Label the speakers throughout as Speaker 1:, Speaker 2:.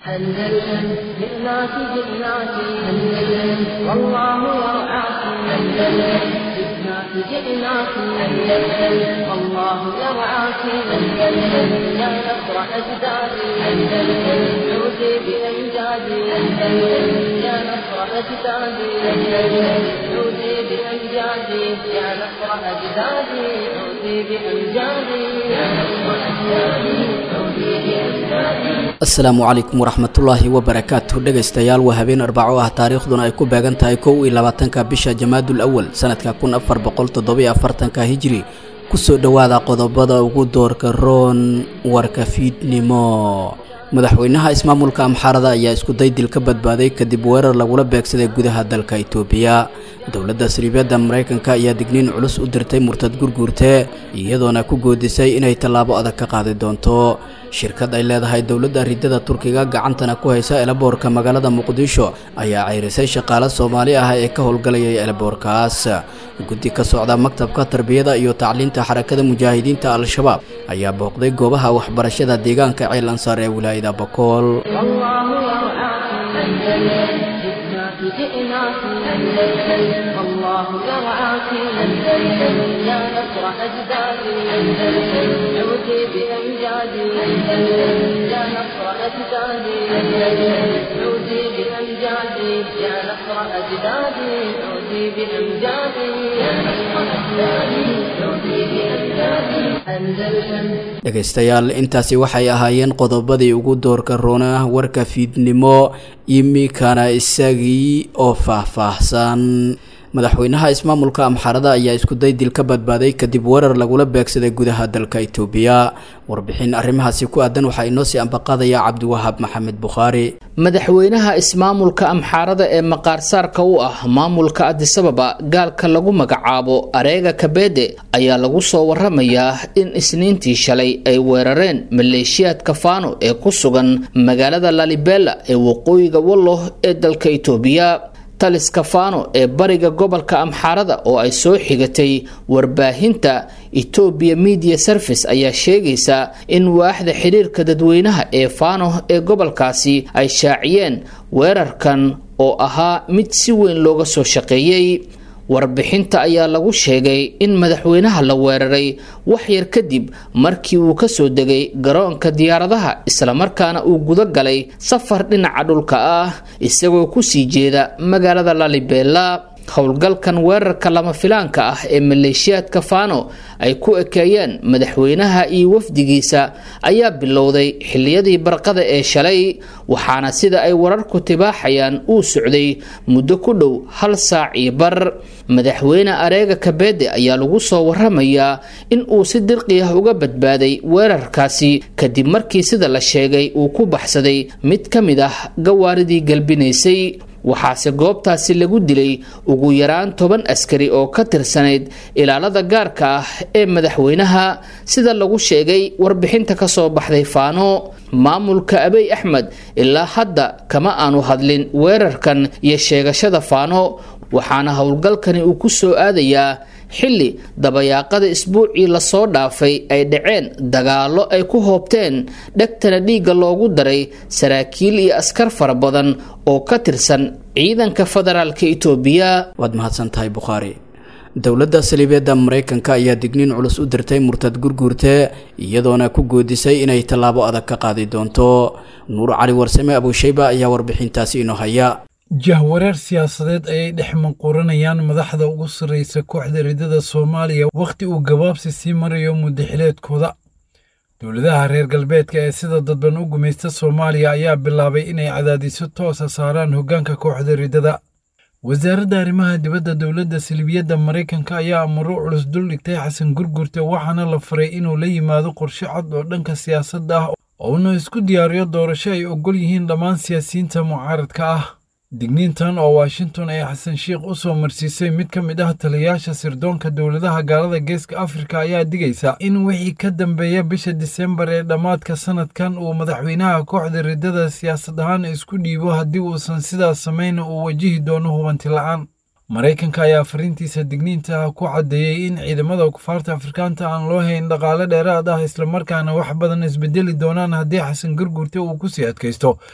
Speaker 1: أندلسن جئناك جئناك أندلسن والله يرعاك أندلسن جئناك جئناك أندلسن والله يرعاك أندلسن يا نصر أجدادي أندلسن عودي بأمجادي أندلسن يا نصر أجدادي أندلسن عودي بأمجادي يا نصر أجدادي عودي بأمجادي يا نصر أجدادي عودي بأمجادي
Speaker 2: asalaamu calaykum waraxmatullaahi wabarakaatu dhegaystayaal waa habeen arbaco ah taariikhduna ay ku beegan tahay kow iyo labaatanka bisha jamaadul awal sanadka kun afar boqol toddobiyo afartanka hijri kusoo dhowaada qodobada ugu doorka roon warka fiidnimo madaxweynaha ismaamulka amxaarada ayaa iskuday dil ka badbaaday kadib weerar lagula beegsaday gudaha dalka itoobiya dowladda sariibyadda maraykanka ayaa digniin culus u dirtay murtad gurguurte iyadoona ku goodisay inay tallaabo adag ka qaadi doonto shirkad ay leedahay dowladda ridada turkiga gacantana ku haysa elaboorka magaalada muqdisho ayaa ceyrisay shaqaale soomaali ah ee ka howlgalayay elaboorkaas guddi ka socda maktabka tarbiyada iyo tacliinta xarakada mujaahidiinta al-shabaab ayaa booqday goobaha waxbarashada deegaanka ceel ansaar ee wilaayada bakool
Speaker 1: جئناك أندلسن والله يرعاك أندلسن يا نصر أجدادي أندلسن عودي بأمجادي أندلسن يا نصر أجدادي أندلسن عودي بأمجادي يا نصر أجدادي عودي بأمجادي يا نصر أجدادي عودي بأمجادي أندلسن
Speaker 2: dhegaystayaal intaasi waxay ahaayeen qodobadii ugu doorka roona warka fiidnimo imikana isagii oo faahfaahsan madaxweynaha ismaamulka amxaarada ayaa iskuday dil ka badbaaday kadib weerar lagula beegsaday gudaha dalka itoobiya warbixin arrimahaasi ku aadan waxaa inoo sii ambaqaadaya cabdiwahaab maxamed bukhaari
Speaker 3: madaxweynaha ismaamulka amxaarada ee maqaarsaarka u ah maamulka adisababa gaalka lagu magacaabo areega kabeede ayaa lagu soo waramayaa in isniintii shalay ay weerareen maleeshiyaadka faano ee ku sugan magaalada lalibela ee waqooyiga wallo ee dalka itoobiya taliska faano ee bariga gobolka amxaarada oo ay soo xigatay warbaahinta etoobiya media service ayaa sheegaysa in waaxda xiriirka dadweynaha ee faano ee gobolkaasi ay shaaciyeen weerarkan oo ahaa mid si weyn looga soo shaqeeyey warbixinta ayaa lagu sheegay in madaxweynaha la weeraray wax yar kadib markii uu kasoo degay garoonka diyaaradaha islamarkaana uu guda galay safar dhinaca dhulka ah isagoo kusii jeeda magaalada lalibela howlgalkan weerarka lama filaanka ah ee maleeshiyaadka faano ay ku ekeeyeen madaxweynaha iyo wafdigiisa ayaa bilowday xiliyadii barqada ee shalay waxaana sida ay wararku tibaaxayaan uu socday muddo ku dhow hal saac iyo bar madaxweyne areega kabeede ayaa lagu soo waramayaa in uu si dirqi ah uga badbaaday weerarkaasi kadib markii sida la sheegay uu ku baxsaday mid ka mid ah gawaaridii galbinaysay waxaase goobtaasi lagu dilay ugu yaraan toban askari oo ka tirsanayd ilaalada gaarka ah ee madaxweynaha sida lagu sheegay warbixinta kasoo baxday faano maamulka abey axmed ilaa hadda kama aanu hadlin weerarkan iyo sheegashada faano waxaana howlgalkani uu ku soo aadayaa xilli dabayaaqada isbuucii lasoo dhaafay ay dhaceen dagaallo ay ku hoobteen dhegtana dhiigga loogu daray saraakiil iyo askar fara badan oo ka tirsan ciidanka federaalka itoobiya
Speaker 2: waad mahadsan tahay bukhaari dowladda saliibeedda maraykanka ayaa digniin culus u dirtay murtad gurguurte iyadoona ku goodisay inay tallaabo adag ka qaadi doonto nuur cali warsame abuushayba ayaa warbixintaasi inoo haya
Speaker 4: jahwareer siyaasadeed ayay dhex manquuranayaan madaxda ugu sarreysa kooxda ridada soomaaliya wakhti uu gabaabsi sii marayo muddaxileedkooda dowladaha reer galbeedka ee sida dadban u gumaysta soomaaliya ayaa bilaabay inay cadaadiso toosa saaraan hoggaanka kooxda ridada wasaaradda arrimaha dibadda dowladda silibiyadda maraykanka ayaa amuro culus dul dhigtay xasan gurgurte waxaana la faray inuu la yimaado qorshe cad oo dhanka siyaasadda ah ouna isku diyaariyo doorasho ay oggol yihiin dhammaan siyaasiyiinta mucaaradka ah digniintan oo washington ay xasan sheikh u soo marsiisay mid ka mid ah taliyayaasha sirdoonka dowladaha gaalada geeska afrika ayaa digaysa in wixii ka dambeeya bisha disembar ee dhammaadka sanadkan uu madaxweynaha kooxda ridada siyaasad ahaan isku dhiibo haddii uusan sidaas samayna uu wajihi doono hubanti la'aan maraykanka ayaa fariintiisa digniinta ku caddeeyey in ciidamada kufaarta afrikaanta aan loo hayn dhaqaale dheeraad ah islamarkaana wax badan isbedeli doonaan haddii xasan gurgurte uu kusii adkaysto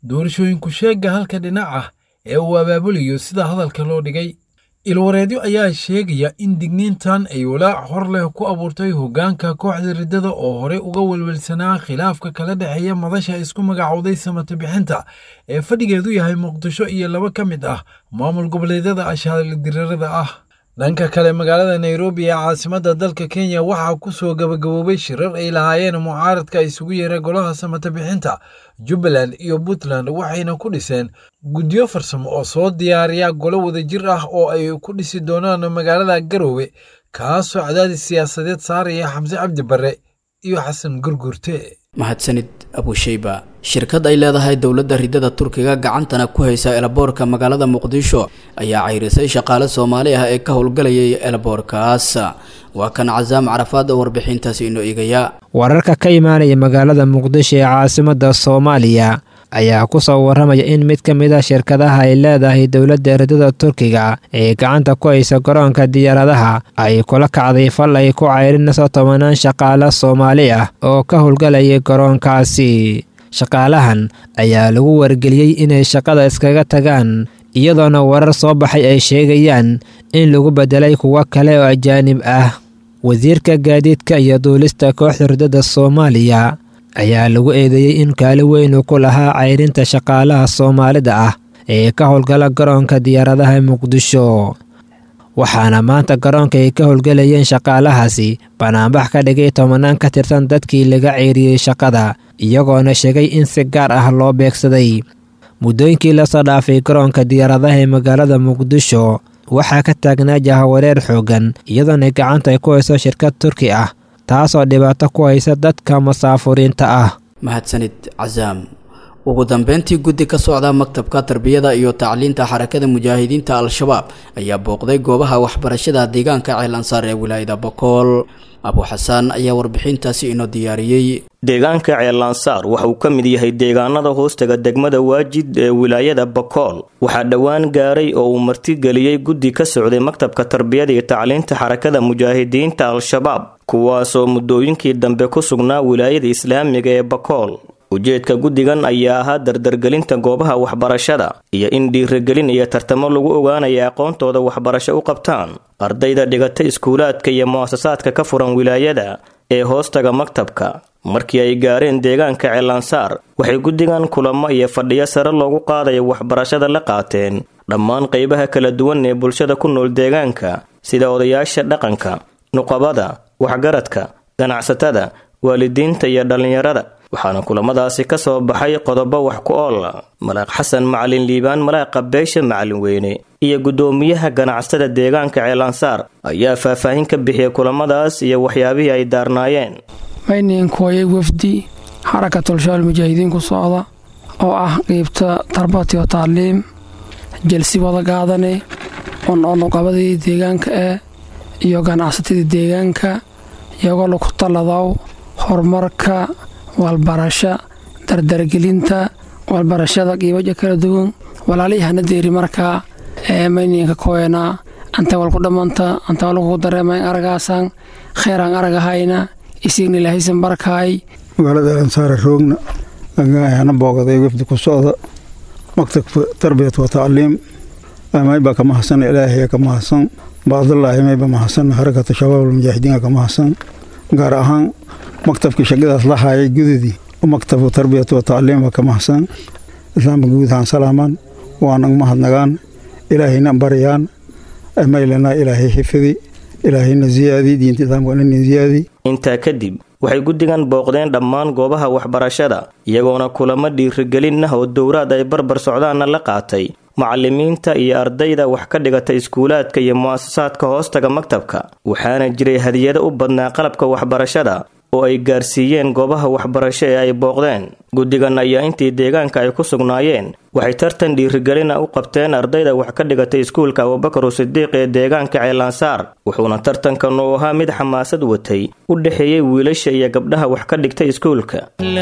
Speaker 4: doorashooyinku sheegga halka dhinac ah ee uu abaabulayo sida hadalka loo dhigay ilwareedyo ayaa sheegaya in digniintan ay walaac hor leh ku abuurtay hoggaanka kooxda riddada oo horey uga welwelsanaa khilaafka kala dhexeeya madasha isku magacowday samata bixinta ee fadhigeedu yahay muqdisho iyo laba ka mid ah maamul goboleedyada ashaalidirarada ah dhanka kale magaalada nairobi ee caasimadda dalka kenya waxaa ku soo gabagaboobay shirar ay lahaayeen mucaaradka isugu yeera golaha samata bixinta jubbaland iyo puntland waxayna ku dhiseen guddiyo farsamo oo soo diyaariya golo wadajir ah oo ay ku dhisi doonaan magaalada garoowe kaasoo cadaadis siyaasadeed saaraya xamse cabdi barre iyo xasan gurgurte
Speaker 2: mahadsanid abusheyba shirkad ay leedahay dowladda riddada turkiga gacantana ku haysa elaboorka magaalada muqdisho ayaa cayrisay shaqaale soomaali ah ee ka howlgalayay elaboorkaas waa kan casaam carafaad oo warbixintaasi inoo eegaya
Speaker 5: wararka ka imaanaya magaalada muqdisho ee caasimadda soomaaliya ayaa ku soo warramaya in mid ka mid a shirkadaha ay leedahay dowladda riddada turkiga ee gacanta ku haysa garoonka diyaaradaha ay kula kacday fal ay ku cayrinayso tobanaan shaqaale soomaali ah oo ka howlgalayay garoonkaasi shaqaalahan ayaa lagu wargeliyey inay shaqada iskaga tagaan iyadoona warar soo baxay ay sheegayaan in lagu beddelay kuwo kale oo ajaanib ah wasiirka gaadiidka iyo duulista kooxda riddada soomaaliya ayaa lagu eedeeyey in kaali weyn uu ku lahaa cayrinta shaqaalaha soomaalida ah ee ka howlgala garoonka diyaaradaha muqdisho waxaana maanta garoonka ay ka howlgelayeen shaqaalahaasi banaanbax ka dhigay tobanaan ka tirsan dadkii laga ceyriyey shaqada iyagoona sheegay in si gaar ah loo beegsaday muddooyinkii lasoo dhaafay garoonka diyaaradaha ee magaalada muqdisho waxaa ka taagnaa jahawareer xooggan iyadoona gacanta ay ku hayso shirkad turki ah taasoo dhibaato ku haysa dadka masaafuriinta ah
Speaker 2: mahadsanid casaam ugu dambeyntii guddi ka socda maktabka tarbiyada iyo tacliinta xarakada mujaahidiinta al-shabaab ayaa booqday goobaha waxbarashada deegaanka ceel ansaar ee wilaayada bokool abuxasaan ayaa warbixintaasi inoo diyaariyey
Speaker 6: deegaanka ceelansaar waxa uu ka mid yahay deegaanada hoostaga degmada waajid ee wilaayada bakool waxaa dhowaan gaaray oo uu martigeliyey guddi ka socday maktabka tarbiyada iyo tacliinta xarakada mujaahidiinta al-shabaab kuwaasoo muddooyinkii dambe ku sugnaa wilaayada islaamiga ee bakool ujeedka guddigan ayaa ahaa dardargelinta goobaha waxbarashada iyo in dhiirigelin iyo tartamo lagu ogaanaya aqoontooda waxbarasho u qabtaan ardayda dhigata iskuulaadka iyo mu'asasaadka ka furan wilaayada ee hoostaga maktabka markii ay gaareen deegaanka ceelansaar waxay guddigan kulamo iyo fadhiyo sare loogu qaadaya waxbarashada la qaateen dhammaan qaybaha kala duwan ee bulshada ku nool deegaanka sida odayaasha dhaqanka nuqabada waxgaradka ganacsatada waalidiinta iyo dhallinyarada waxaana kulamadaasi ka soo baxay qodobo wax ku ool malaaq xasan macalin liibaan malaaqa beesha macalin weyne iyo guddoomiyaha ganacsatada deegaanka ceelansaar ayaa faahfaahin ka bixiyay kulamadaas iyo waxyaabihii ay daarnaayeen
Speaker 7: mayninkooyay wafdi xarakatulshaal mujaahidiin ku socda oo ah qiybta tarbatiyo taaliim jelsi wada gaadane on onuqabadii deegaanka eh iyo ganacsatadii deegaanka iyagoo laku talladaw horumarka walbarasha dardargelinta walbarashada qiibaja kala duwan walaalihana deeri markaa ee mayninka koena anta walku dhammanta anta walku dareemayn aragaasan kheeraan aragahayna isigna ilaahaysan barkaay
Speaker 8: magaalada ansaara roogna ana boogaday wafdi ku socda maktabka tarbiyat wa tacliim maybaa ka mahadsan ilaahay ka mahadsan baadallaahi mayba mahadsan harakata shabaab almujaahidiinka ka mahadsan gaar ahaan maktabkii shaqadaas la haayay gudadii maktabka tarbiyat wa tacliim ka mahadsan islaamka guudahaan salaamaan waanan mahadnagaan ilaahayna baryaan maylana ilaahay xifidi ilaahayna ziyaadi diinta islaamka nina ziyaadi
Speaker 6: intaa kadib waxay guddigan booqdeen dhammaan goobaha waxbarashada iyagoona kulamo dhiirigelin ah oo dowraad ay barbar socdaanna la qaatay macalimiinta iyo ardayda wax ka dhigata iskuulaadka iyo mu'asasaadka hoostaga maktabka waxaana jiray hadiyado u badnaa qalabka waxbarashada oo ay gaarsiiyeen goobaha waxbarasho ee ay booqdeen guddigan ayaa intii deegaanka ay ku sugnaayeen waxay tartan dhiirigelina u qabteen ardayda wax ka dhigatay iskuulka abubakar sidiiq ee deegaanka ceelansaar wuxuuna tartankan uu ahaa mid xamaasad watay u dhexeeyey wiilasha iyo gabdhaha wax ka dhigtay iskuulka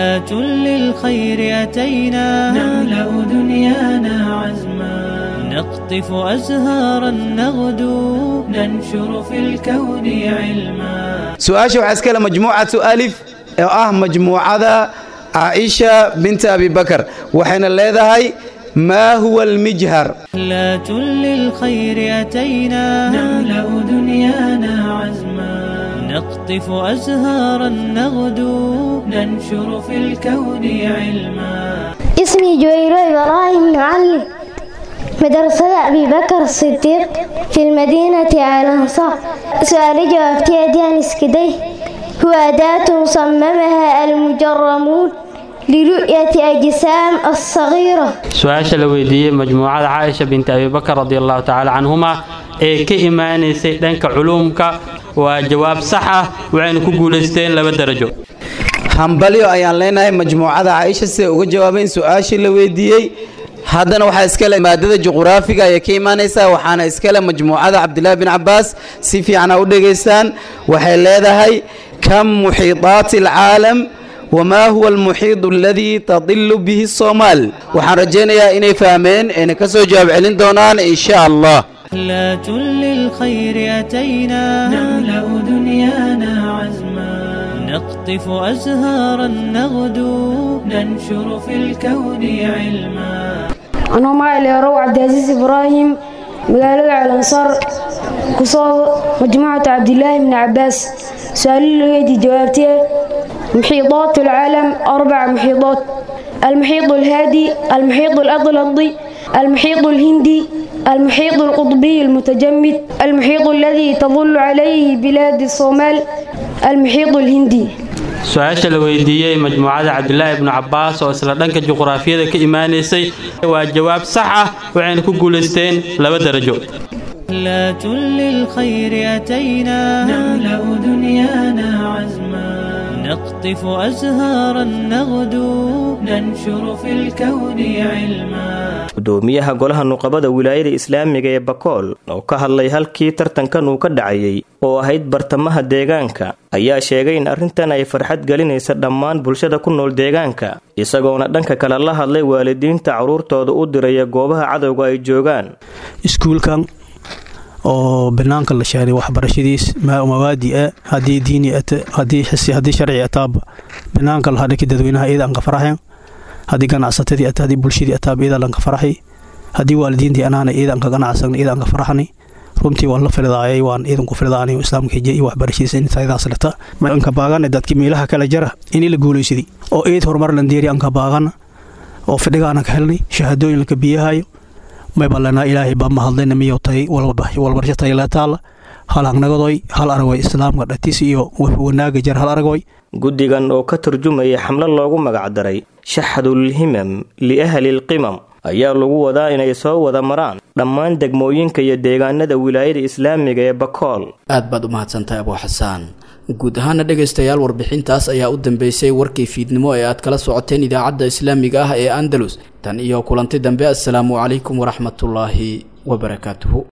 Speaker 9: نقطف أزهارا نغدو ننشر في الكون علما
Speaker 10: su-aasha waxaa iskale majmuucatu alif oo ah majmuucada caaisha binta abibakar waxayna leedahay maa huwa almijhar
Speaker 9: لا للخير أتينا نملأ دنيانا عزما نقطف أزهارا نغدو ننشر في الكون علما
Speaker 11: اسمي جويرو إبراهيم معلم مدرسة أبي بكر الصديق في المدينة على الأنصار سؤال جوابتي أديان اسكدي هو أداة صممها المجرمون لرؤية أجسام الصغيرة
Speaker 12: su-aasha la weydiiyey majmuucada caaisha binti abibakar radi allahu tacaala canhuma ee ka imaanaysay dhanka culuumka waa jawaab sax ah waxayna ku guulaysteen laba darajo
Speaker 10: hambalyo ayaan leenahay majmuucada caaisha siday uga jawaabeen su-aashii la weydiiyey haddana waxaa iskale maadada juquraafiga ayay ka imaanaysaa waxaana iskale majmuucada cabdilaahi bin cabaas si fiicana u dhegaystaan waxay leedahay kam muxiidaati alcaalam wamaa huwa almuxiid aladii tadilu bihi soomaal waxaan rajaynayaa inay fahmeen ayna ka soo jawaab celin doonaan insha allah
Speaker 9: لا للخير أتينا نملأ دنيانا عزما نقطف أزهارا نغدو ننشر في الكون علما
Speaker 13: anoo magaceerow cabdicaziis ibraahim magaalada calansaar kusoo majmuucata cabdilaahi bni cabaas su-aalo lageydii jawaabtee muxiidaat alcaalam arbaca muxiidaat المحيط الهادي المحيط الأطلنطي المحيط الهندي المحيط القطبي المتجمد المحيط الذي تظل عليه بلاد الصومال المحيط الهندي
Speaker 12: su-aasha la weydiiyey majmuucada cabdilaahi ibnu cabaas oo isla dhanka juquraafiyada ka imaanaysay waa jawaab sax ah waxayna ku guulaysteen laba darajo
Speaker 9: لا للخير أتينا نملأ دنيانا عزما نقطف أزهارا نغدو ننشر في الكون علما
Speaker 6: gudoomiyaha golaha nuqabada wilaayada islaamiga ee bakool oo ka hadlay halkii tartankan uu ka dhacayay oo ahayd bartamaha deegaanka ayaa sheegay in arrintan ay farxad gelinaysa dhammaan bulshada ku nool deegaanka isagoona dhanka kale la hadlay waalidiinta carruurtooda u diraya goobaha cadowga ay joogaan
Speaker 14: iskuulkan oo banaanka la sheegay waxbarashadiis mawaadi ah haddii diini haddii xisi haddii sharci ataaba banaanka la hadhaki dadweynaha iyada aan ka faraxayn haddii ganacsatadii ata haddii bulshadii ataaba iyada aan ka faraxay haddii waalidiintii anaana iyada aan ka ganacsagna iyada aan ka faraxnay runtii waan la fildaayay waan iidanku fildaanay islaamka hijiya iyo waxbarashadiisa intaydaas leta anka baagana dadki meelaha kala jara inii la guulaysaday oo eed horumar landeeri anka baagana oo fidhigaana ka helnay shahaadooyin laka biyahayo maybalana ilaahay baa mahadlayna miyo tay walbarsho tayleetaala hal hangnagodoy hal aragoy islaamka dhatiis iyo wanaaga jar hal aragoy
Speaker 6: guddigan oo ka turjumaya xamlo loogu magacdaray shaxdulhimam liahli lqimam ayaa lagu wadaa inay soo wada maraan dhammaan degmooyinka iyo deegaanada wilaayada islaamiga ee bakool
Speaker 2: aad baad u mahadsantahay abuu xasaan guud ahaana dhegaystayaal warbixintaas ayaa u dambeysay warkii fiidnimo ee aad kala socoteen idaacadda islaamiga ah ee andalus tan iyo kulanti dambe assalaamu calaykum waraxmatullaahi wabarakaatuhu